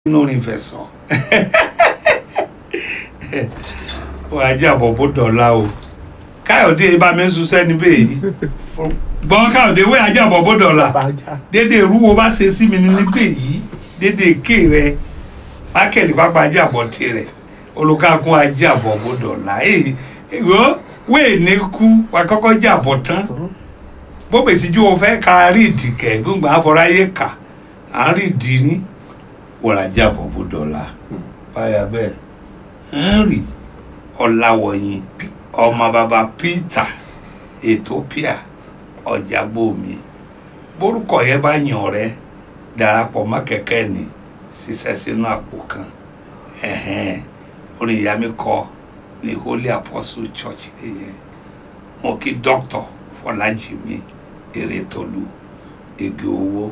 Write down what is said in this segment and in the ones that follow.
inú orin fẹ̀sọ̀ wọ́n ajé àbọ̀bọ̀ dọ̀la o káyọ̀dé bá mi sùn sẹ́ni bẹ́ẹ̀ gbọ́n káyọ̀dé wẹ́ ajé àbọ̀bọ̀ dọ̀la dédé ìrúwo bá ṣe sí mi ní níbẹ̀ yìí dédé èké rẹ mákẹ́lì pápá ajé àbọ̀ tirẹ̀ olùkàkùn ajé àbọ̀bọ̀ dọ̀la èyí wẹ́ẹ̀ ní kú wà kọ́kọ́ jẹ́ àbọ̀ tán bó bèsì ju o fẹ́ ka rí ìdìkẹ́ gbọ́ngbà àfọ̀ráyé kà á rí ìdí ní wọ̀rajà bọ̀bọ̀ dọ̀la báyà bẹ́ẹ̀ henry ọ̀làwọ̀yìn ọmọ bàbá peter ethiopia ọ̀jàgbọ́mi borúkọ yẹn bá yàn rẹ darapọ̀ mọ́ kẹ̀kẹ́ ni ṣiṣẹ́ sínú àpò kan orin ìyá mi kọ ní holy apostle church nìyẹn mo kí dr fọlájìmí erétolú ege owó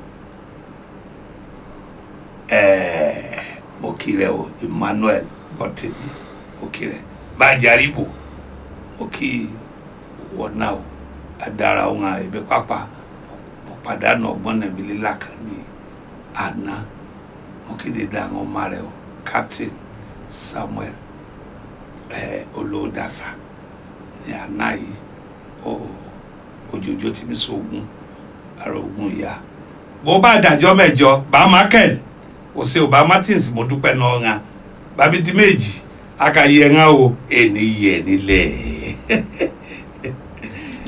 mo kí rẹ o emmanuel bọ́tẹ̀mí mo kí rẹ bájàríbò mo kí wọ́n náà o adara ohun àìbẹ́ pápá mo pàdánù ọgbọ́n nàbí lílà kan ní àná mo kéde dá àwọn ọmọ rẹ o captain samuel olódàsá ní àná yìí òjòjò tí mi sógun ara ogun ìyá bó bá dàjọ́ mẹ́jọ bá mákẹ́lì o se o ba martins mo dúpẹ́ náà ŋa babi di méjì aka yẹ ŋa o ẹni yẹ nílẹ̀